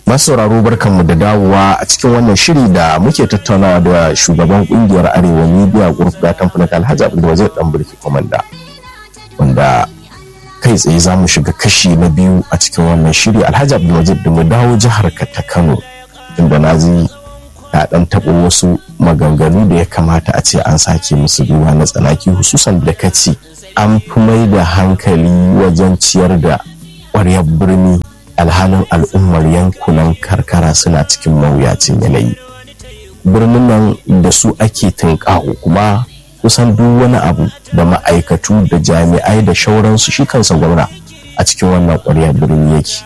masu sauraro barkanmu da dawowa a cikin wannan shiri da muke tattaunawa da shugaban kungiyar arewa media group da kamfanin alhaji abdulwazir dan burki komanda wanda kai tsaye za mu shiga kashi na biyu a cikin wannan shiri alhaji abdulwazir da mu dawo jihar ka ta kano inda na ji ta dan taɓo wasu maganganu da ya kamata a ce an sake musu duba na tsanaki hususan da ka ce an fi mai da hankali wajen ciyar da ƙwaryar birni alhalin al'ummar yankunan karkara suna cikin mawuyacin yanayi birnin nan da su ake tunƙaho kuma kusan duk wani abu da ma'aikatu da jami'ai da shauransu shi kansa gwamna a cikin wannan ƙwaryar birni yake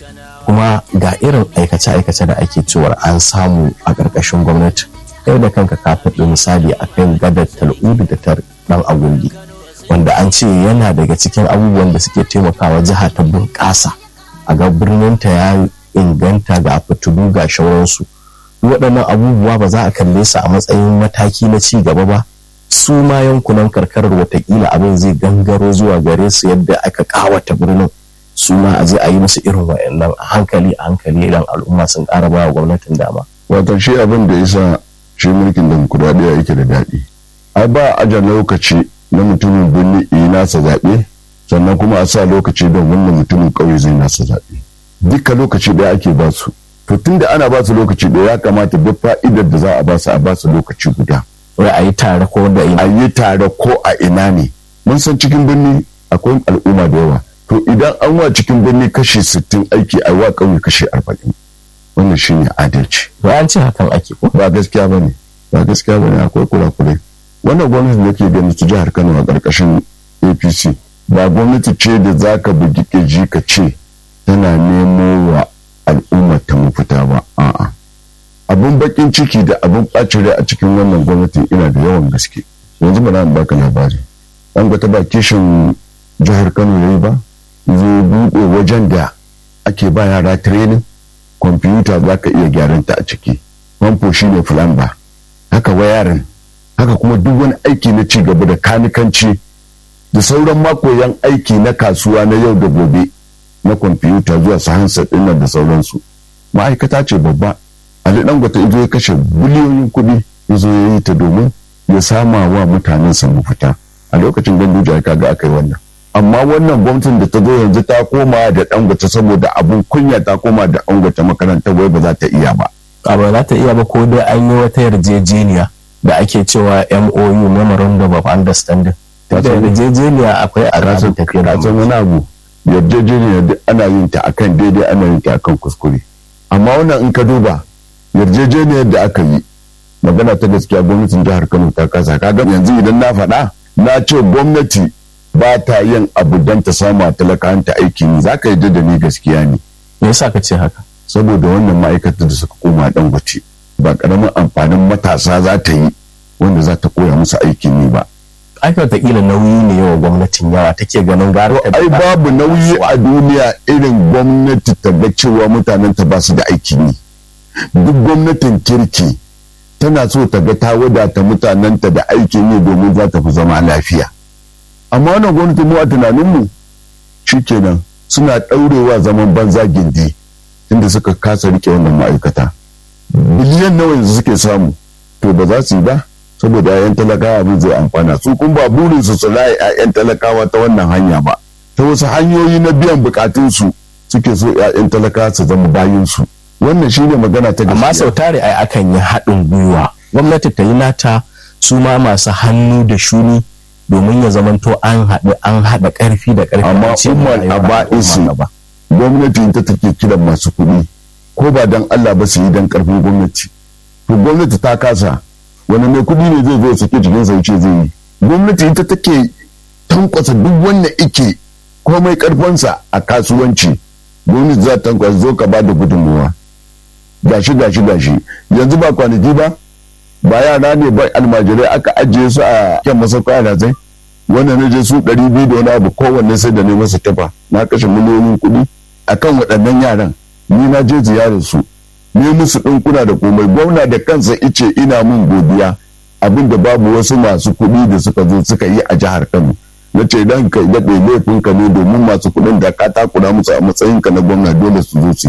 kuma ga irin aikace-aikace da ake cewar an samu a ƙarƙashin gwamnati kai da kanka ka faɗi misali a kan gadar tal'udu da tar ɗan agundi wanda an ce yana daga cikin abubuwan da suke taimakawa jiha ta bunƙasa a ga birninta ya inganta ga fitilu ga shauransu waɗannan abubuwa ba za a kalle su a matsayin mataki na ci gaba ba su ma yankunan karkarar watakila abin zai gangaro zuwa gare su yadda aka kawata birnin su ma a je a yi musu irin wayannan a hankali a hankali idan al'umma sun ƙara ba wa gwamnatin dama. wato shi abin da yasa shi mulkin demokuraɗiyya yake da daɗi ai ba aja lokaci na mutumin birni yi nasa zaɓe sannan kuma a sa lokaci don wannan mutumin ƙauye zai nasa zaɓe duka lokaci ɗaya ake ba su to tunda ana ba su lokaci ɗaya ya kamata duk fa'idar da za a ba su a ba su lokaci guda wai a yi tare ko da a yi tare ko a ina ne mun san cikin birni akwai al'umma da yawa to idan an wa cikin birni kashi sittin aiki a wa ƙauye kashi arba'in wannan shine adalci wai an ce hakan ake ko ba gaskiya bane ba gaskiya bane akwai kurakurai wannan gwamnati da ke gani ta jihar Kano a ƙarƙashin APC ba gwamnati ce da zaka bugi ƙirji ka ce tana nemo wa al'umma ta mafita ba a'a abun bakin ciki da abun ɓacin rai a cikin wannan gwamnati ina da yawan gaske yanzu ba na baka labari an ga ta ba kishin jihar Kano yayi ba zai buɗe wajen da ake ba yara training kwamfuta za ka iya gyaran ta a ciki famfo shine fulamba haka wayarin haka kuma duk wani aiki na ci gaba da kanikanci da sauran makoyan aiki na kasuwa na yau da gobe na kwamfuta zuwa su hansa dinnan da sauransu ma'aikata ce babba ali dangote izo ya kashe biliyoyin kuɗi ya zo ya yi ta domin ya sama wa mutanen sa mafita a lokacin ganduja ka ga aka yi wannan amma wannan gwamnatin da ta zo yanzu ta koma da dangote saboda abun kunya ta koma da dangote makarantar wai ba za ta iya ba a ba za ta iya ba ko dai an yi wata yarjejeniya da ake cewa MOU Memorandum of Understanding ta da yarjejeniya akwai a rasu tafiya da san wani abu yarjejeniya duk ana yin ta akan daidai ana yin ta akan kuskure amma wannan in ka duba yarjejeniyar da aka yi magana ta gaskiya gwamnatin jihar Kano ta kasa kaga yanzu idan na faɗa na ce gwamnati ba ta yin abu don ta sama talakanta aikin yi za ka yi da ni gaskiya ne me yasa ka ce haka saboda wannan ma'aikatar da suka koma dangote ba karamin amfanin matasa za ta yi wanda za ta koya musu aikin yi ba aka wataƙila nauyi ne yawa gwamnatin yawa take ganin gara ai babu nauyi a duniya irin gwamnati ta ga cewa mutanen ta ba su da aikin yi duk gwamnatin kirki tana so ta ga ta wadata mutanenta da aikin yi domin za ta fi zama lafiya amma wannan gwamnati mu a tunaninmu shikenan suna ɗaurewa zaman banza gindi inda suka kasa rike wannan ma'aikata biliyan nawa yanzu suke samu to ba za su yi ba saboda 'ya'yan talakawa abin zai amfana su kun ba burin su su laye 'ya'yan talakawa ta wannan hanya ba ta wasu hanyoyi na biyan bukatunsu suke so 'ya'yan talakawa su zama bayinsu wannan shine magana ta amma sau tare ai akan yi haɗin gwiwa gwamnati ta yi nata su ma masu hannu da shuni domin ya zamanto an haɗu an haɗa ƙarfi da ƙarfi amma umar aba'isi gwamnati ta take kiran masu kuɗi ko ba dan Allah ba su yi dan ƙarfin gwamnati to gwamnati ta kasa wani mai kuɗi ne zai zo ya sake jikin sa ce zai yi gwamnati ita take tankwasa duk wanda ike komai ƙarfinsa a kasuwanci gwamnati za ta tankwasa zo ka ba da gudunmuwa gashi gashi gashi yanzu ba kwanaki ba ba yara ne ba almajirai aka ajiye su a kyan masauka a zai wannan na je su ɗari biyu da wani abu kowanne sai da ne masa tafa na kashe miliyoyin kuɗi akan waɗannan yaran ni na je ziyarar su ne musu ɗinkuna da komai gwamna da kansa ice ina mun godiya abin da babu wasu masu kuɗi da suka zo suka yi a jihar Kano na ce idan ka daɗe laifin ka ne domin masu kuɗin da ka takura musu a matsayin ka na gwamna dole su zo su yi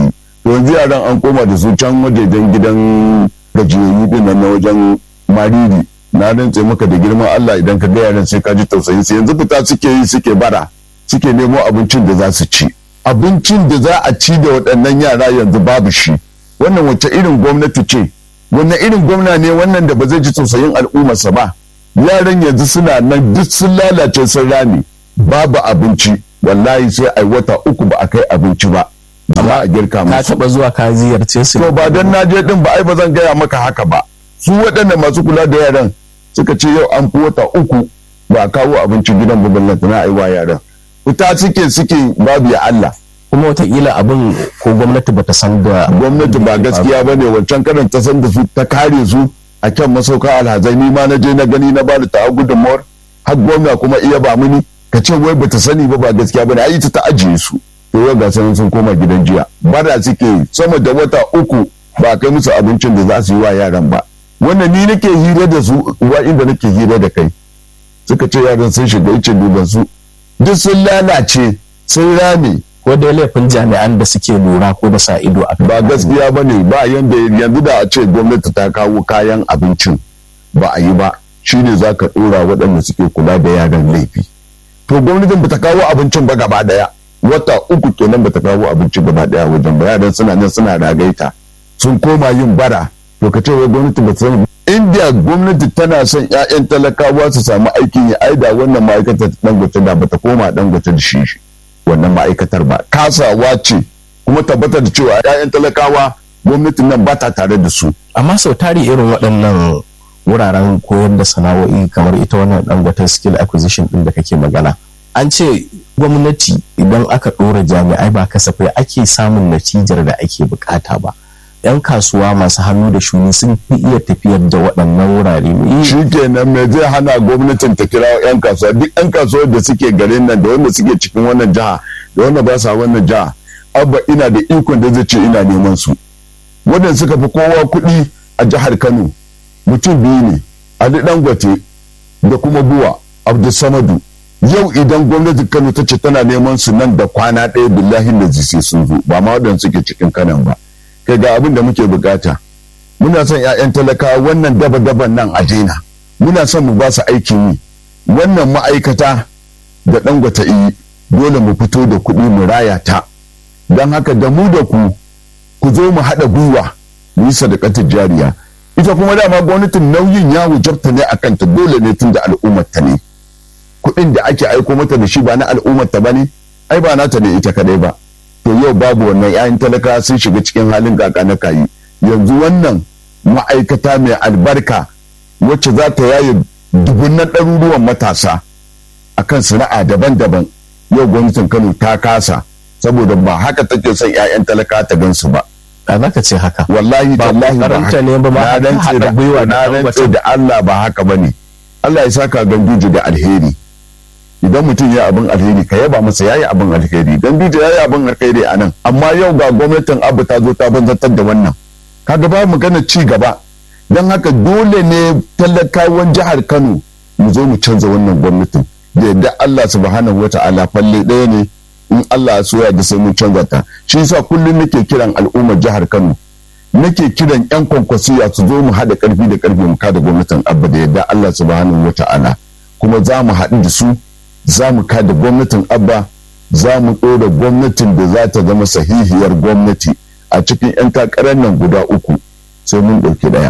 yanzu yaran an koma da su can wajejen gidan gajiyayyu din nan na wajen mariri na rantse maka da girman Allah idan ka ga yaran sai ka ji tausayin su yanzu fita suke yi suke bara suke nemo abincin da za su ci abincin da za a ci da waɗannan yara yanzu babu shi wannan wace irin gwamnati ce wannan irin gwamna ne wannan da ba zai ji tausayin al'ummarsa ba yaran yanzu suna nan duk sun lalace sun rame babu abinci wallahi sai ai wata uku ba a kai abinci ba za a girka ka musu taba zuwa ka ziyarce su to ba dan na je din ba ai ba zan gaya maka haka ba su waɗanda masu kula da yaran suka ce yau an fi wata uku ba a kawo abinci gidan ba ballanta na aiwa yaran fita suke suke babu ya Allah kuma wataƙila abin ko gwamnati bata san da gwamnati ba gaskiya ba ne wancan karin ta san da su ta kare su a kan masauka alhazai ni ma na je na gani na ba da ta gudunmawar har gwamna kuma iya ba mini ka ce wai bata sani ba ba gaskiya ba ne ai ta ta ajiye su to yau ga sanin sun koma gidan jiya bara suke sama da wata uku ba a kai musu abincin da za su yi wa yaran ba wannan ni nake hira da su wa inda nake hira da kai suka ce yaran sun shiga ice duban su duk sun lalace sun rame ko dai laifin jami'an da suke lura ko da sa ido a ba gaskiya ba ne ba yanda yanzu da a ce gwamnati ta kawo kayan abincin ba a yi ba shine za ka ɗora waɗanda suke kula da yaran laifi to gwamnatin ba ta kawo abincin ba gaba daya wata uku kenan ba ta kawo abinci gaba daya wajen ba yaran suna nan suna ragaita sun koma yin bara to ka ce wai gwamnati ba ta sani india gwamnati tana son 'ya'yan talakawa su samu aikin yi aida wannan ma'aikatar dangote da ba ta koma dangote da shi wannan ma'aikatar ba kasawa ce kuma tabbatar da cewa 'ya'yan talakawa gwamnatin nan ba ta tare da su amma sau tari irin waɗannan wuraren koyar da sana'o'i kamar ita wannan dangote skill acquisition din da kake magana an ce gwamnati idan aka ɗora jami'ai ba kasafai ake samun natijar da ake bukata ba yan kasuwa masu hannu da shuni sun fi iya tafiyar da waɗannan wurare shi kenan me zai hana gwamnatin ta kira yan kasuwa duk yan kasuwar da suke garin nan da wanda suke cikin wannan jiha da wanda ba sa wannan jiha abba ina da ikon da zai ce ina neman su wadanda suka fi kowa kuɗi a jihar kano mutum biyu ne ali dangote da kuma buwa abdulsamadu yau idan gwamnatin kano ta ce tana neman su nan da kwana ɗaya billahi da sai sun zo ba ma waɗanda suke cikin kanan ba kai ga abin da muke bukata muna son 'ya'yan talakawa wannan daba-daban nan a daina muna son mu ba su aikin yi wannan ma'aikata da dangwata yi dole mu fito da kuɗi mu raya ta don haka da mu da ku ku zo mu haɗa gwiwa mu yi sadakatar jariya ita kuma dama gwamnatin nauyin ya wujabta ne a kanta dole ne tun da al'ummar ta ne kuɗin da ake aiko mata da shi ba na al'ummar ta ba ne ai ba nata ne ita kadai ba to yau babu wannan 'ya'yan talaka sun shiga cikin halin kaka na kayi yanzu wannan ma'aikata mai albarka wacce za ta yaye dubunnan ɗaruruwan matasa akan sana'a daban-daban yau gwamnatin kano ta kasa saboda ba haka take son 'ya'yan talaka ta gansu ba a za ka ce haka wallahi Ba tallahi ba karanta haka ne ba ma na har rantse haɗa da gwiwa da na ɗan rantse wata. da Allah ba haka bane Allah ya saka ganduje da alheri idan mutum ya abin alheri ka yaba masa yayi abin alheri ganduje yayi abin alheri a nan amma yau ga gwamnatin abu ta zo ta banzatar da wannan kaga ba magana ci gaba don haka dole ne talakawan jihar Kano mu zo mu canza wannan gwamnatin da yadda Allah subhanahu wata'ala falle ɗaya ne in Allah ya so ya da sai mun canza ta shi yasa kullum nake kiran al'ummar jihar Kano nake kiran yan kwankwasiya su zo mu haɗa ƙarfi da ƙarfi mu kada gwamnatin abba da yadda Allah subhanahu wata'ala kuma za mu haɗu da su za mu kada gwamnatin abba za mu ɗora gwamnatin da za ta zama sahihiyar gwamnati a cikin 'yan takarar nan guda uku sai mun ɗauki ɗaya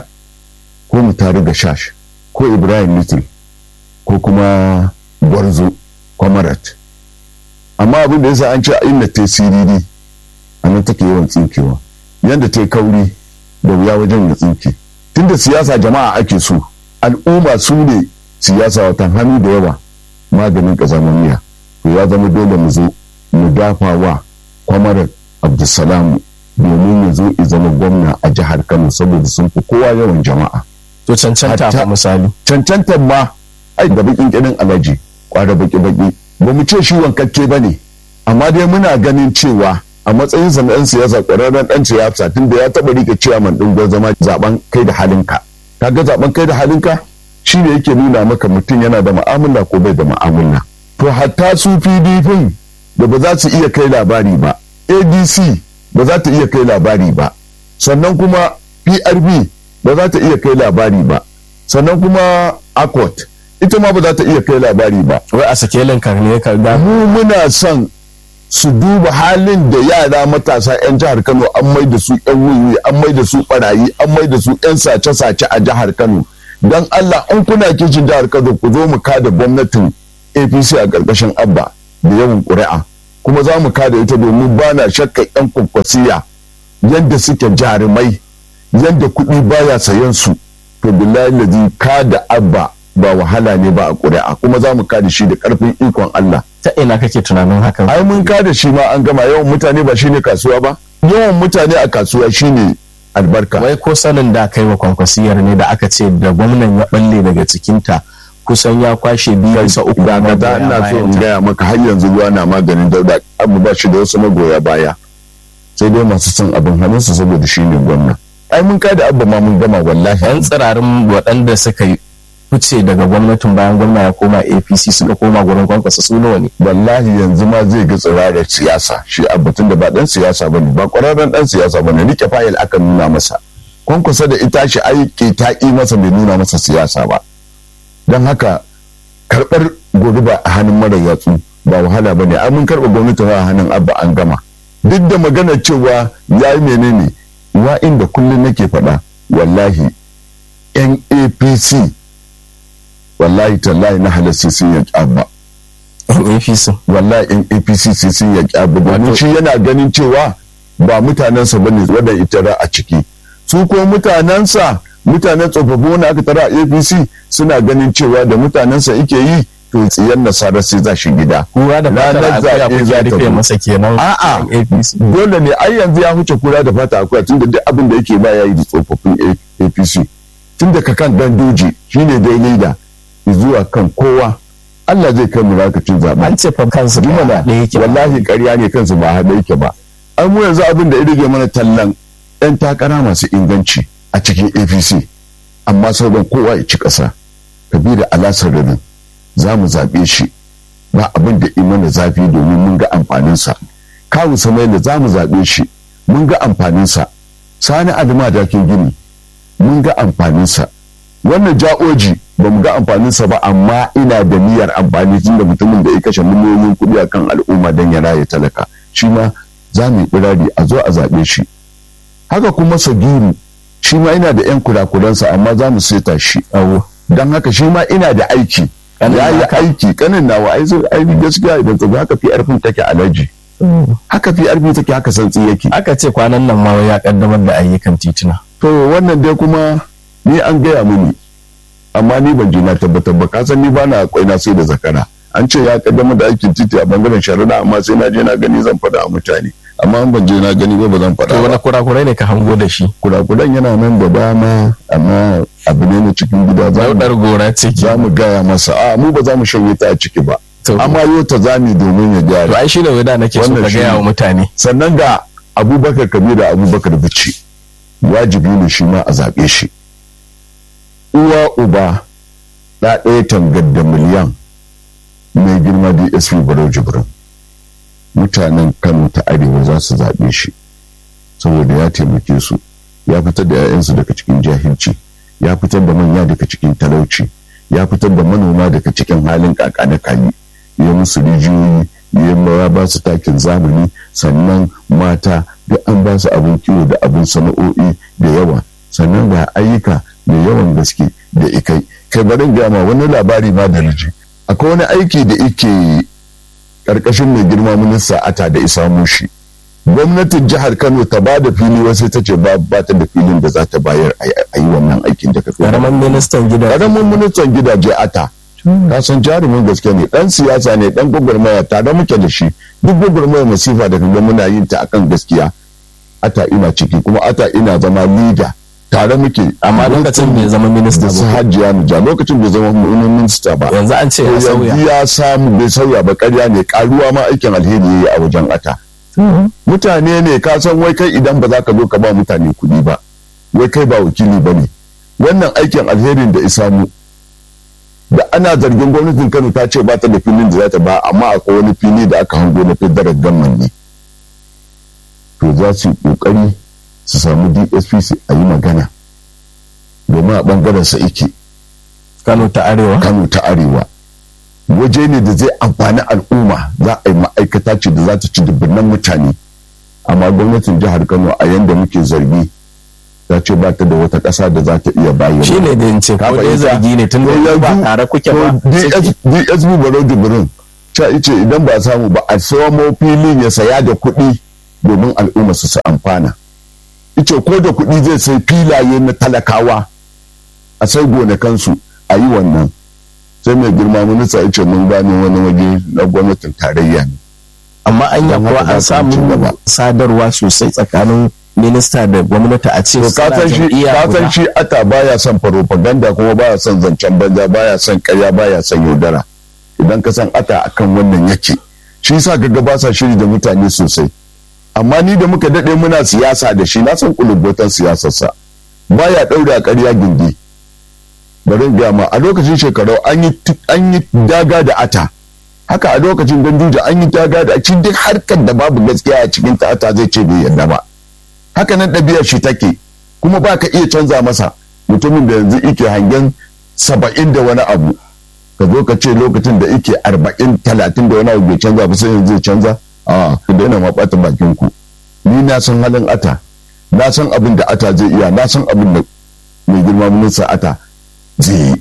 ko mu tare da shash ko ibrahim little ko kuma gwarzo kwamarat amma abin da yasa an ce a inda ta yi siriri a nan take yawan tsinkewa yadda ta yi kauri da wuya wajen ya tsinke tunda siyasa jama'a ake so al'umma su ne siyasa watan hannu da yawa maganin ƙazamamiya to ya zama dole mu zo mu dafa wa kwamarar abdulsalamu domin ya zo ya zama gwamna a jihar kano saboda sun fi kowa yawan jama'a to cancanta Hatta- fa misali cancantar ma ai da bakin kirin alaji kwara baki baki ba mu ce shi wankakke ba ne amma dai muna ganin cewa a matsayin sa na ɗan siyasa ƙwararren ɗan siyasa tun da ya taɓa rike ciyaman ɗin zama zaben kai da halinka kaga zaben kai da halinka shi ne yake nuna maka mutum yana da mu'amala ko bai da mu'amala to hatta su pdp da ba za su iya kai labari ba adc ba za ta iya kai labari ba sannan kuma prb ba za ta iya kai labari ba sannan kuma accord ita ma ba za ta iya kai labari ba wai a sakelin ka ne ka ga mu muna son su duba halin da yara matasa 'yan jihar kano an mai da su 'yan wuyi an mai da su barayi an mai da su 'yan sace-sace a jihar kano don allah an kuna kishin jihar kano ku zo mu kada gwamnatin apc a ƙarƙashin abba da yawan ƙuri'a kuma za mu kada ita domin ba na shakka 'yan kwakwasiya yadda suke jarumai yadda kuɗi baya sayan su to billahi lazi kada abba ba wahala ne ba a ƙuri'a kuma za mu kada shi da ƙarfin ikon allah ta ina kake tunanin hakan ai mun kada shi ma an gama yawan mutane ba shine kasuwa ba yawan mutane a kasuwa shine albarka wai ko sanin da kai wa kwankwasiyar ne da aka ce da gwamnan ya balle daga cikinta kusan ya kwashe biyu bisa uku da na da magoya ina so in bayanta. gaya maka har yanzu ruwa na maganin dauda abu ba shi da wasu magoya baya sai dai masu son abin hannunsa saboda shi ne gwamna ai mun kada abba ma mun gama wallahi yan tsirarin waɗanda suka yi fice daga gwamnatin bayan gwamna ya koma apc suka koma gurin kwankwasa su nawa ne wallahi yanzu ma zai ga tsirarar siyasa shi abbatun da ba dan siyasa bane ba kwararren dan siyasa bane rike fayil aka nuna masa kwankwasa da ita shi aiki ta yi masa bai nuna masa siyasa ba don haka karɓar gobe ba a hannun mara yatsu ba wahala ba ne mun karɓa gwamnati a hannun abba an gama duk da maganar cewa ya yi menene wa inda kullum nake faɗa wallahi yan apc wallahi tallahi na halarci sun yaki abba apc wallahi yan apc sai sun yaki abba domin shi yana ganin cewa ba mutanensa bane wadda ita a ciki su ko mutanensa mutanen tsofaffi wanda aka tara a apc suna ganin cewa da mutanensa yake yi to tsiyar nasara sai za shi gida kura da fatar Ranar akuya zaɓe kuke za ta rufe zo. masa kenan A'a. yan apc dole ne ai yanzu ya huce kura da fata akwai tunda duk abin da yake ba ya yi da tsofaffin A- apc tun daga kan dandoji shine dai leader zuwa kan kowa Allah zai kai mu lokacin zaɓe an ce fa kansu ba Jumala da yake wallahi ƙarya ne kansu ba haɗe yake ba an mu yanzu abin da ya rage mana tallan ɗan takara masu inganci a cikin apc amma sauran kowa ya ci ƙasa kabiru alasar da za mu zaɓe shi ba abin da mana zafi domin mun ga amfaninsa kawu samaila za mu zaɓe shi mun ga amfaninsa sani adama dakin gini mun ga amfaninsa wannan ja'oji ba mu ga amfaninsa ba amma ina da niyyar amfani tun da mutumin da ya kashe miliyoyin kuɗi a kan al'umma don ya raya talaka shi ma za mu yi birari a zo a zaɓe shi haka kuma sagiru shi ma ina da 'yan kurakuransa amma za mu seta shi awo don haka shi ma ina da aiki Kanin ya yi naka? aiki kanin nawa ai zo ai gaskiya idan ka haka fi arfin take alaji haka fi arfi take haka santsi yake aka ce kwanan nan ma wai ya kaddamar da ayyukan tituna to wannan dai kuma ni an gaya mini amma ni ban ji na tabbatar ba kasan ni bana kwaina sai da zakara an ce ya kaddamar da aikin titi a bangaren shari'a amma sai na je na gani zan faɗa a mutane amma an ban je na gani ba ba zan to faɗa wani ba kurakurai ne ka hango da shi kurakuran yana nan da dama amma abu ne na cikin gida za mu- daudar gora ce ke za mu gaya masa a mu ba za mu shanye ta a ciki ba to amma yau ta zami domin ya to gyara ai shine wai da nake so Wannan ka shine. gaya wa mutane sannan ga abubakar kabiru da abubakar bici wajibi ne shi ma a zaɓe shi uwa uba ɗa ɗaya tangar da miliyan mai girma dsp barau jibrin mutanen kano ta arewa za su zaɓe shi saboda ya taimake su ya fitar da 'ya'yansu daga cikin jahilci ya fitar da manya daga cikin talauci ya fitar da manoma daga cikin halin kaka da kali ya musu rijiyoyi ya ba su takin zamani sannan mata duk an ba su abin kiwo da abin sana'o'i da yawa sannan ga ayyuka da yawan gaske da ikai kai barin gama wani labari ma da naji akwai wani aiki da ike karkashin mai girma minista ata da isa mushi gwamnatin jihar kano ta ba da fili wasu ta ce ba ba ta da filin da za ta bayar a yi wannan aikin da ka fi karamin ministan gida karamin ministan gidaje ata ka san jarumin gaske ne dan siyasa ne dan gwagwarmaya tare muke da shi duk gwagwarmaya masifa da kaga muna yin ta akan gaskiya ata ina ciki kuma ata ina zama leader tare muke amma lokacin bai zama minista da su ba hajiya ja lokacin bai zama minista ba yanzu an ce ya sauya yanzu ya samu bai sauya ba karya ne karuwa ma aikin alheri yayi a wajen ata mutane ne ka san wai kai idan ba za ka zo ka ba mutane kuɗi ba wai kai ba wakili ba ne wannan aikin alherin da isamu da ana zargin gwamnatin kano ta ce ba ta da filin da za ta ba amma akwai wani fili da aka hango na federal gamman ne to za su yi kokari su samu dsp su a yi magana domin a bangaren sa ike kano ta arewa kano ta arewa waje ne da zai amfani al'umma za a yi ma'aikata ce da za ta ci dubunnan mutane amma gwamnatin jihar kano a yanda muke zargi ta ce ba ta da wata ƙasa da za ta iya bayyana shi ne da in ce ko dai zargi ne tun da ba tare kuke ba dsp baro jibrin ta ice idan ba samu ba a samo filin ya saya da kuɗi domin al'umma su su amfana ice ko da kuɗi zai sai filaye na talakawa a sai gonakansu a yi wannan sai mai girma minista ya ce mun gane wani waje na gwamnatin tarayya ne amma an yi kuwa an samu sadarwa sosai tsakanin minista da gwamnati a ce kasan shi kasan shi ata baya son propaganda kuma baya son zancen banza baya son karya baya son yaudara idan ka san ata akan wannan yake shi yasa kaga ba sa shiri da mutane sosai amma ni da muka dade muna siyasa da shi na san kulubotan siyasarsa baya daure a ƙarya gindi bari ga ma a lokacin shekaru an yi daga da ata haka a lokacin ganduja an yi daga da cikin duk harkar da babu gaskiya a cikin ta ata zai ce bai yarda ba haka nan ɗabi'ar shi take kuma ba ka iya canza masa mutumin da yanzu ike hangen saba'in da wani abu ka zo ka ce lokacin da ike arba'in talatin da wani abu bai canza ba sai yanzu zai canza a ku daina ma ɓata bakin ku ni na san halin ata na san abin da ata zai iya na san abin da mai girma minista ata zai yi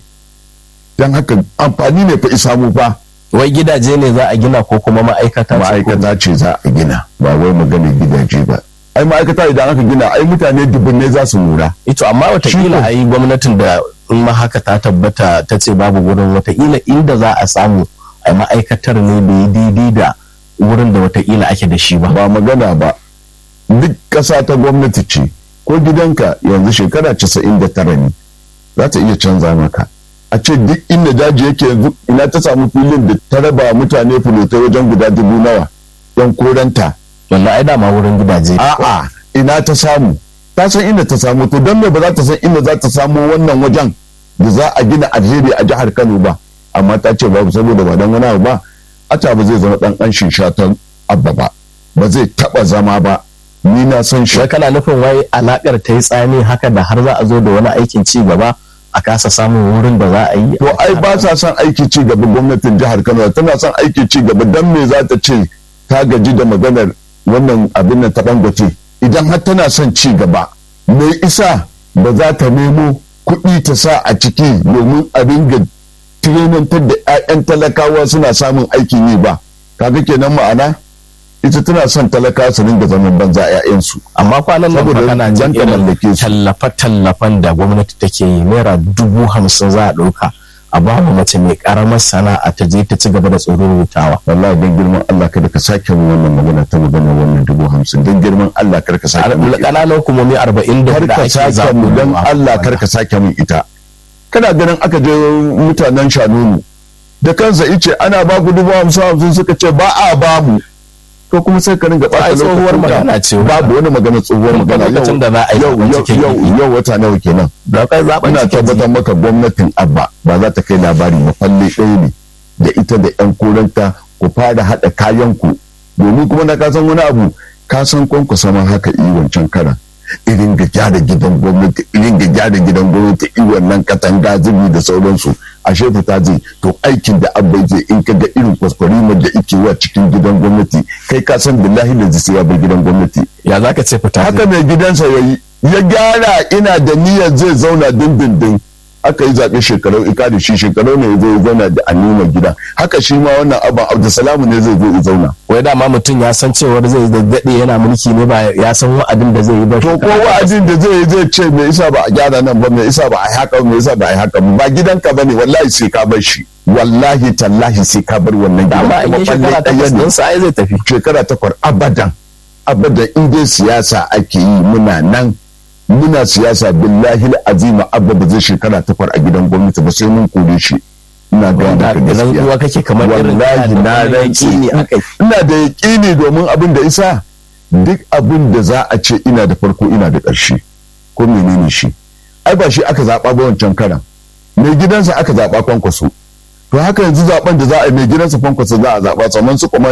don haka amfani ne fa isa mu fa wai gidaje ne za a gina ko kuma ma'aikata ma'aikata ce za a gina ba wai magana gidaje ba ai ma'aikata idan aka gina ai mutane dubbinai za su lura ito amma watakila a yi gwamnatin da in ma haka ta tabbata ta ce babu wurin watakila inda za a samu a ma'aikatar ne da yi daidai da wurin da watakila ake da shi ba ba magana ba duk ƙasa ta gwamnati ce ko gidanka yanzu shekara casa'in da tara ne za ta iya canza maka a ce duk inda daji yake yanzu ina ta samu filin da ta raba mutane fulotai wajen guda dubu nawa yan koranta wallahi ai dama wurin gidaje a'a ina ta samu ta san inda ta samu to don me ba za ta san inda za ta samu wannan wajen da za a gina alheri a jihar Kano ba amma ta ce babu saboda ba dan wani abu ba ata ba zai zama dan anshin shatan abba ba ba zai taba zama ba ni na san shi wai kana nufin wai alakar ta yi tsani haka da har za a zo da wani aikin ci gaba a kasa samun wurin da za a yi to ai ba sa son aiki ci gaba gwamnatin jihar Kano tana son aiki ci gaba dan me za ta ce ta gaji da maganar wannan abin nan ta bangote idan har tana son ci gaba me isa ba za ta nemo kuɗi ta sa a ciki domin a ringa tirenantar da 'ya'yan talakawa suna samun aikin yi ba kaga kenan ma'ana ita tana son talakawa su ringa zaman banza 'ya'yansu amma kwanan nan Saboda kana jin zan ta mallake irin su. tallafe-tallafen da gwamnati take yi naira dubu hamsin za a ɗauka a ba mu mace mai karamar sana'a ta je ta ci gaba da tsoron rutawa wallahi don girman Allah kada ka sake mu wannan magana ta magana wannan dubu hamsin don girman Allah kada ka sake mu ita. ƙananan hukumomi arba'in da kar hudu ka ake sake mu don zaɓo Allah kar ka sake mun ita kana ganin aka je mutanen shanunu da kansa ice ana ba ku dubu hamsin hamsin suka ce ba a ba mu to kuma sai ka ringa ɓata Ai, tsohuwar lokacin ka. magana ce babu wani magana tsohuwar Tun magana lokacin da za a yi yau zaɓen yau cikin yau gidi. yau wata nawa kenan da kai zaɓen ina cikin tabbatar maka gwamnatin abba ba za ta kai labari ba falle ɗaya ne da ita da yan koranta ku fara haɗa kayan ku domin kuma na kasan wani abu ka san kwanku sama haka yi wancan karan irin ga gyara gidan gwamnati irin ga gyara gidan gwamnati i wannan katanga zubi da sauransu ashe fita zai to aikin da abba zai in ka ga irin kwaskwarimar da ike wa cikin gidan gwamnati kai ka san billahi da zai ya bar gidan gwamnati ya za ka ce fita haka mai gidansa ya yi ya gyara ina da niyyar zai zauna dindindin aka yi zaɓe shekarau ika da shi shekarau ne zai zauna da anima gida haka shi ma wannan abin abdulsalamu ne zai zo ya zauna wai dama mutum ya san cewar zai daɗe yana mulki ne ba ya san wa'adin da zai yi ba to ko wa'azin da zai yi zai ce me isa ba a gyara nan ba me isa ba a yi haka ba me isa ba a yi haka ba ba gidanka ba ne wallahi sai ka bar shi wallahi tallahi sai ka bar wannan gidan dama in yi Kuma shekara falle takwas ɗaya ne. ɗin sa ai zai tafi shekara takwas abadan abadan in dai siyasa ake yi muna nan muna siyasa billahi azima abba ba zai shekara takwas a gidan gwamnati ba sai mun kore shi ina ga da maka zan gaskiya uwa kake kamar irin wallahi na rantsi ne akai ina da yaƙini domin abin da isa duk abin da za a ce ina da farko ina da ƙarshe ko menene shi ai ba shi aka zaɓa ba wancan karan mai gidansa aka zaɓa kwankwaso to haka yanzu zaɓen da za a yi mai gidansa kwankwaso za a zaɓa sannan su komanda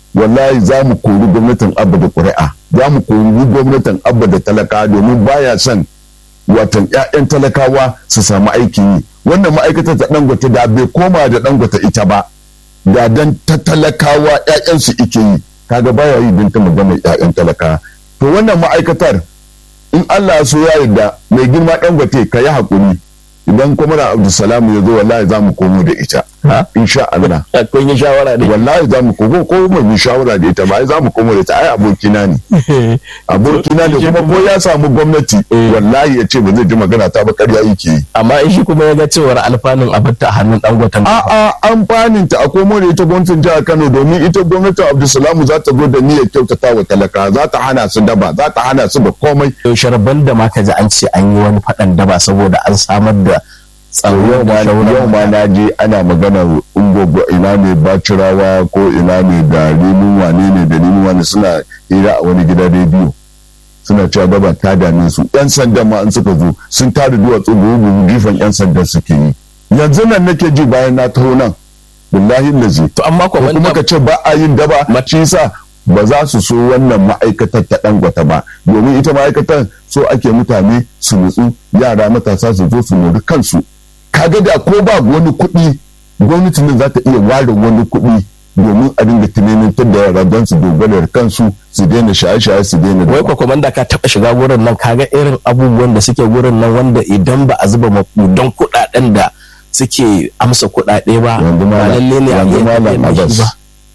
wallahi za mu kori gwamnatin abba da ƙuri'a za mu kori gwamnatin abba da talakawa domin baya son watan 'ya'yan talakawa su samu aikin yi wannan ma'aikatar ta dangote da bai koma da dangote ita ba da dan ta talakawa 'ya'yansu ike yi kaga baya yi don ta magana 'ya'yan talakawa to wannan ma'aikatar in Allah so ya yarda mai girma dangote ka yi hakuri idan kuma na abdulsalam ya zo wallahi za mu komo da ita insha Allah kun yi shawara ne wallahi za mu komo ko mu yi shawara da ita ba za mu komo da ita ai abokina ne abokina ne kuma ko ya samu gwamnati wallahi ya ce ba zai ji magana ta ba ƙarya yake yi amma in shi kuma ya ga cewar alfanun abarta a hannun dangoten a a amfanin ta a komo da ita gwamnatin jihar Kano domin ita gwamnatin Abdulsalam za ta zo da niyyar kyautata wa talaka za ta hana su daba za ta hana su da komai sharban da ma ka ji an ce an yi wani faɗan daba saboda an samar da tsaro yau ma yau ma na je ana magana ungogo ina ne bacirawa ko ina ne da rimin wane ne da rimin wane suna hira a wani gida rediyo suna cewa daba ta dame su yan sandan ma an suka zo sun tada duwatsu gugu gifan yan sandan suke yi yanzu nan nake ji bayan na taho nan billahi lazi to amma kuma ka ce ba a yin daba shi sa ba za su so wannan ma'aikatar ta dangwata ba domin ita ma'aikatar so ake mutane su nutsu yara matasa su zo su mori kansu kaga da ko ba wani kuɗi gwamnatin nan za ta iya ware wani kuɗi domin a dinga tunanintar da yara don su dogara da kansu su daina shaye-shaye su daina wai kwa komanda ka taɓa shiga wurin nan kaga irin abubuwan da suke wurin nan wanda idan ba a zuba makudan kuɗaɗen da suke amsa kuɗaɗe ba ba lalle ne a iya ba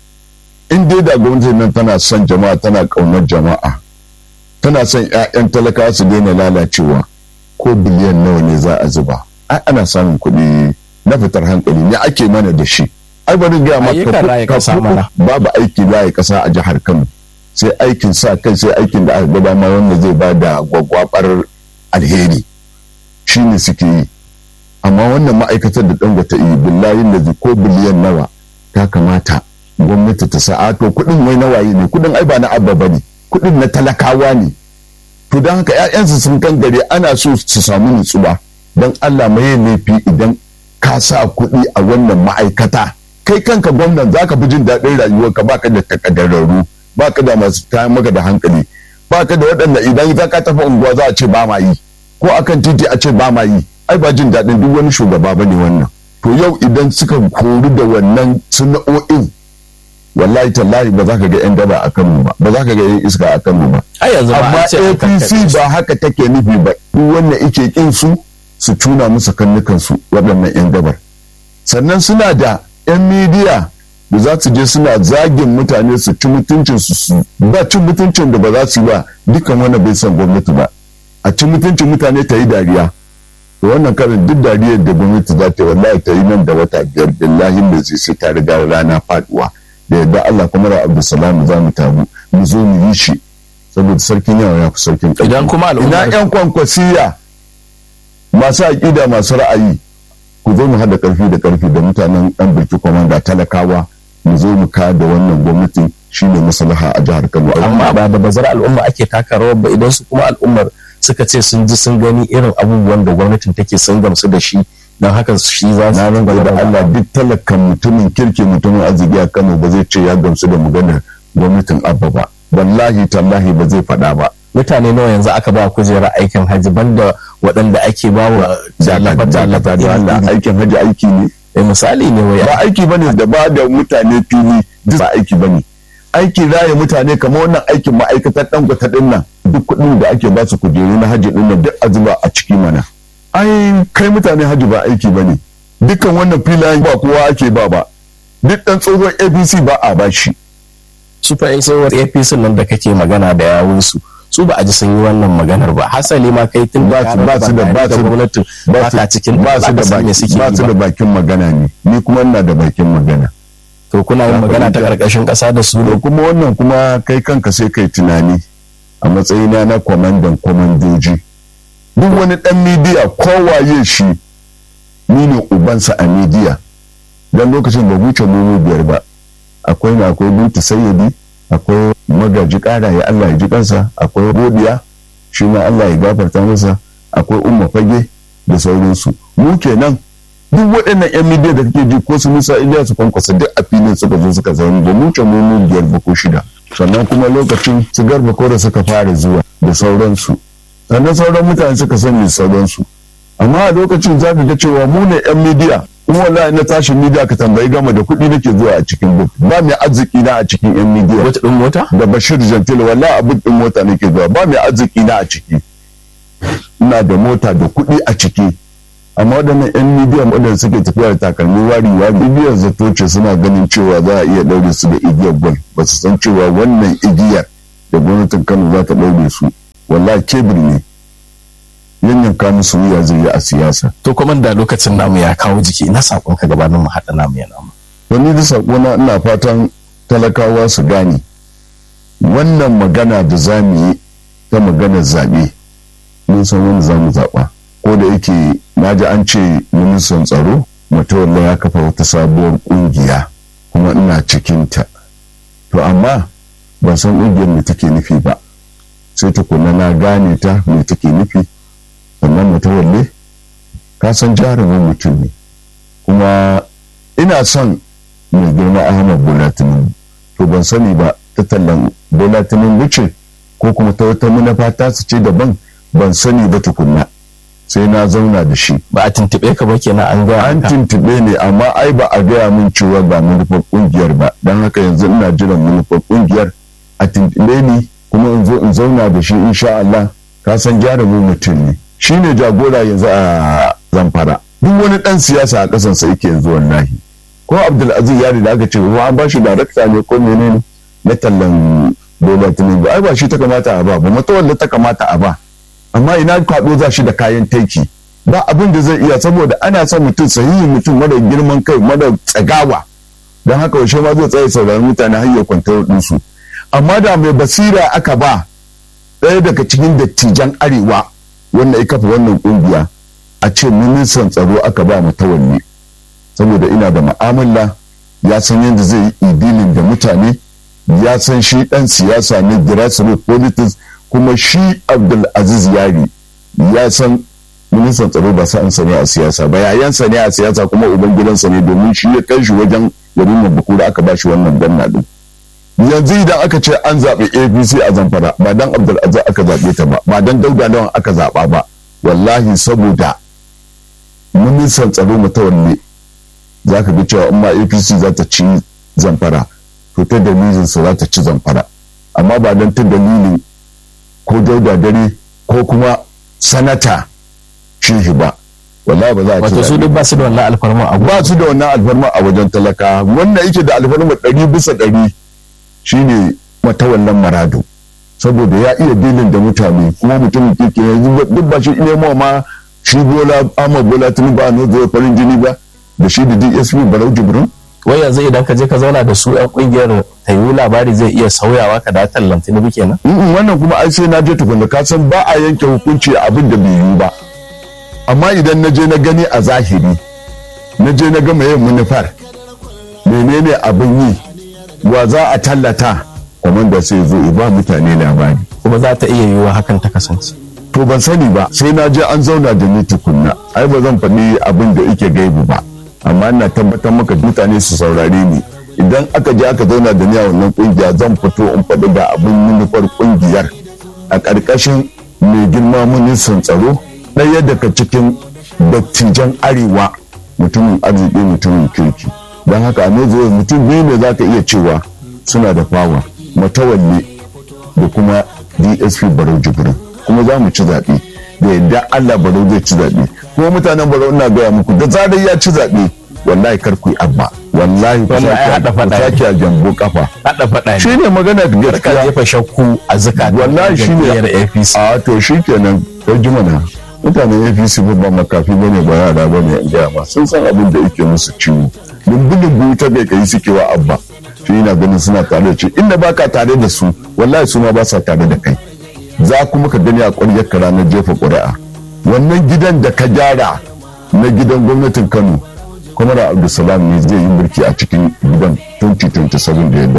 in dai da gwamnatin nan tana son jama'a tana ƙaunar jama'a tana son 'ya'yan talakawa su daina lalacewa ko biliyan nawa ne za a zuba ai ana samun kuɗi na fitar hankali ne ake mana da shi ai bari gaya maka babu aiki laye kasa a jihar Kano sai aikin sa kai sai aikin da aka gaba ma wanda zai ba da gwagwabar alheri shine suke yi amma wannan ma'aikatar da dangote yi billahi da ko biliyan nawa ta kamata gwamnati ta sa to kuɗin wai nawaye ne kuɗin ai ba na abba bane kuɗin na talakawa ne to don haka 'ya'yansu sun kan gare ana so su samu nutsuwa don Allah mai laifi idan ka sa kuɗi a wannan ma'aikata kai kanka gwamnan za ka fi jin daɗin rayuwarka ba ka da takaddararru ba ka da masu kayan maka da hankali ba ka da waɗanda idan za ka tafi unguwa za a ce ba ma yi ko akan titi a ce ba ma yi ai ba jin daɗin duk wani shugaba ba ne wannan to yau idan suka kori da wannan sana'o'in wallahi tallahi ba za ka ga 'yan daba a kanmu ba ba za ka ga 'yan iska a kanmu ba amma apc ba haka take nufi ba duk wanda ike kin su su tuna musu kannukansu waɗannan 'yan dabar sannan suna da 'yan midiya da za su je suna zagin mutane su ci mutuncin su su ba cin mutuncin da ba za su yi ba dukkan wanda bai san gwamnati ba a ci mutuncin mutane ta yi dariya da wannan karin duk dariyar da gwamnati za ta yi wallahi ta yi nan da wata biyar billahi da zai sai ta riga rana faduwa da yadda Allah kuma da Abdulsalam za mu tabu mu zo mu yi shi saboda sarkin yawa ya fi sarkin ƙarfi idan kuma ina 'yan kwankwasiya masu aƙida masu ra'ayi ku zo mu haɗa ƙarfi da ƙarfi da mutanen ɗan birki kwamanda talakawa mu zo mu ka da wannan gwamnati shine maslaha a jihar Kano amma ba da bazar al'umma ake taka rawar ba idan su kuma al'ummar suka ce sun ji sun gani irin abubuwan da gwamnatin take sun gamsu da shi don haka shi za su na ranga da Allah duk talakan mutumin kirki mutumin arziki a Kano ba zai ce ya gamsu da maganar gwamnatin Abba ba wallahi tallahi ba zai faɗa ba mutane nawa yanzu aka ba kujerar aikin hajji banda waɗanda ake ba wa jallafa jallafa da Allah aikin hajji aiki ne eh misali ne wai ba aiki bane da ba da mutane fili duk ba aiki bane aiki raye mutane kamar wannan aikin ma'aikatar dangote din nan duk kuɗin da ake ba su kujeru na hajji din nan duk a zuba a ciki mana ai kai mutane hajji ba aiki bane dukkan wannan filayen ba kowa ake ba ba duk dan tsohon abc ba a ba shi su fa tsohuwar apc nan da kake magana da yawunsu su ba a ji sun yi wannan maganar ba hasali ma kai tun ba su ba su da ba su gwamnati ba ta cikin ba su da baki ba su da bakin magana ne ni kuma ina da bakin magana to kuna yin magana ta karkashin kasa da su da kuma wannan kuma kai kanka sai kai tunani a matsayina na kwamandan kwamandoji duk wani dan midiya kowaye shi ni ne ubansa a midiya dan lokacin da wuce nono biyar ba akwai na akwai binta sayyadi akwai magaji kara ya Allah ya ji kansa akwai godiya shi ma Allah ya gafarta masa akwai umma fage da sauransu mu kenan duk waɗannan yan midiya da kake ji ko su musa iliya su kwankwasa duk a filin suka zo suka zaune da mu can mu biyar ba ko shida sannan kuma lokacin su garba ko da suka fara zuwa da sauransu sannan sauran mutane suka sani sauransu amma a lokacin za ka ga cewa mu ne yan midiya kuma wallahi na tashi midiya ka tambayi gama da kuɗi nake zuwa a cikin buk ba mai arziki na a cikin yan midiya wata ɗin mota da bashir jantil wallahi a buk ɗin mota nake zuwa ba mai arziki na a ciki ina da mota da kuɗi a ciki amma waɗannan yan midiyan waɗanda suke tafiya da takalmi wari wa bibiyar zato ce suna ganin cewa za a iya ɗaure su da igiyar gwal ba su san cewa wannan igiyar da gwamnatin kano za ta ɗaure su wallahi kebir ne yanyanka musu wuya zai yi a siyasa to kuma da lokacin namu ya kawo jiki ina sakon ka gabanin mu haɗa namu ya namu wani da sakona ina fatan talakawa su gane wannan magana da za mu yi ta maganar zaɓe mun san wani za mu zaɓa ko da yake na ji an ce ministan tsaro matawalla ya kafa wata sabuwar ƙungiya kuma ina cikinta to amma ban san ƙungiyar me take nufi ba sai tukuna na gane ta me take nufi sannan matawalle ka san jarumin mutum ne kuma ina son mai girma ahmad bola tinubu to ban sani ba ta tallan bola tinubu ce ko kuma ta wata manufa ta su ce daban ban sani ba tukunna sai na zauna da shi ba a tuntuɓe ka ba kenan an ga an tuntuɓe ne amma ai ba a gaya min cewa ga manufar kungiyar ba don haka yanzu ina jiran manufar kungiyar a tuntuɓe ni kuma in zo in zauna da shi insha Allah ka san jarumin mutum ne shi ne jagora yanzu a zamfara duk wani ɗan siyasa a ƙasansa yake yanzu wallahi ko abdulaziz yari da aka ce wa an ba shi darakta ne ko menene na tallan bola tinubu ai ba shi ta kamata a ba ba matawalla ta kamata a ba amma ina kwaɗo za shi da kayan taiki ba abin da zai iya saboda ana son mutum sahihin mutum mara girman kai mara tsagawa don haka yaushe ma zai tsaye sauraron mutane har ya kwantar ɗinsu amma da mai basira aka ba ɗaya daga cikin dattijan arewa wanda ya kafa wannan ƙungiya a ce ministan tsaro aka ba mutawalli saboda ina da ma'amala ya san yadda zai yi idilin da mutane ya san shi ɗan siyasa ne grassroots politics kuma shi abdulaziz yari ya san ministan tsaro ba sa ne a siyasa ba yayansa ne a siyasa kuma uban gidansa ne domin shi ya kai shi wajen yarin bakura aka ba shi wannan ganna din yanzu idan aka ce an zaɓi apc a zamfara ba dan abdulaziz aka zaɓe ta ba ba dan dauda lawan aka zaɓa ba wallahi saboda ministan tsaro mutawalle za ka ga cewa in ma apc za ta ci zamfara to ta dalilinsa za ta ci zamfara amma ba don ta dalilin ko dauda dare ko kuma sanata shehi ba wallahi ba za a ci wato su duk ba su da wannan alfarma a ba su da wannan alfarma a wajen talaka wanda yake da alfarma ɗari bisa ɗari shine matawallan marado saboda ya iya dilin da mutane kuma mutumin kirki yanzu duk ba shi nemo ma shi bola ahmad bola tinubu a nan farin jini ba da shi da dsp barau jibrin wai yanzu idan ka je ka zauna da su yan kungiyar tayi labari zai iya sauyawa ka da tallan tinubu kenan wannan kuma ai sai na je tukunna ka san ba a yanke hukunci a abin da bai yiwu ba amma idan na je na gani a zahiri na je na gama yin manufar menene abin yi wa za a tallata kwamanda sai zo ba mutane labari kuma za ta iya yiwuwa hakan ta kasance to ban sani ba sai na je an zauna da ni tukunna ai ba zan faɗi abin da yake gaibu ba amma ina tabbatar maka mutane su saurare ni idan aka je aka zauna da ni a wannan kungiya zan fito in faɗi da abin manufar kungiyar a ƙarƙashin mai girma ministan tsaro ɗaya daga cikin dattijan arewa mutumin arziki mutumin kirki don haka a zuwa mutum biyu ne za ka iya cewa suna da fawa matawalle da kuma dsp barau jibrin kuma za mu ci zaɓe da yadda allah barau zai ci zaɓe kuma mutanen barau ina gaya muku da zarar ya ci zaɓe wallahi kar ku yi abba wallahi ku sake a jambo kafa hada faɗa shi ne magana da ne ka jefa shakku a zaka wallahi shi ne APC a to shi kenan kai jimana mutanen APC ba makafi bane ba yara bane in gaya ma sun san abin da yake musu ciwo lumbu-lumbu ta bai kai suke wa abba shi ina ganin suna tare da shi inda baka tare da su wallahi su ma ba sa tare da kai za kuma ka gani a ƙwaryar ka ranar jefa ƙuri'a wannan gidan da ka gyara na gidan gwamnatin kano kuma da abdulsalam ne zai yi mulki a cikin gidan 2027 da